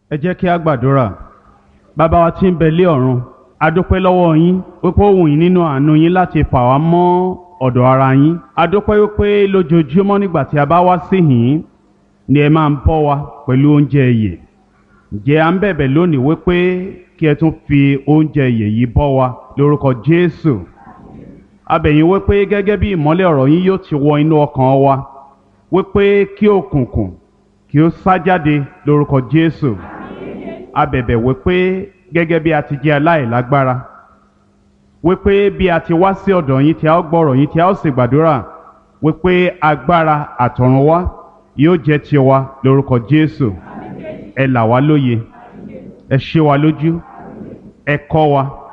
ẹ jẹ́ kí a gbàdúrà bàbá wa tí ń bẹ lé ọ̀run a dúpẹ́ lọ́wọ́ yín wípé ó wù yín nínú àánú yín láti fà wá mọ́ ọ̀dọ̀ ara yín a dúpẹ́ wípé lójoojúmọ́ nígbà tí a bá wá sí yín ni ẹ máa ń bọ́ wa pẹ̀lú oúnjẹ ìyè ǹjẹ́ à ń bẹ̀bẹ̀ lónìí wípé kí ẹ tún fi oúnjẹ ìyè yìí bọ́ wa lórúkọ Jésù a bẹ̀ yín wípé gẹ́gẹ́ bí ìmọ́lẹ̀ ọ̀rọ̀ yín yóò ti wọ inú ọkàn wa wípé kí òkùnkùn kí ó sá jáde lórúkọ Jésù a bẹ̀bẹ̀ wípé gẹ́gẹ́ bí a ti jẹ́ aláìlágbára wípé bí a ti wá sí ọ̀dọ̀ yín tí a ó gbọ́rọ̀ yín tí a ó sì gbàdúrà wípé agbára àtọ̀run wá yóò jẹ́ tiwa lórúkọ Jésù ẹ là wá lóye ẹ ṣe wa lójú ẹ kọ́ wa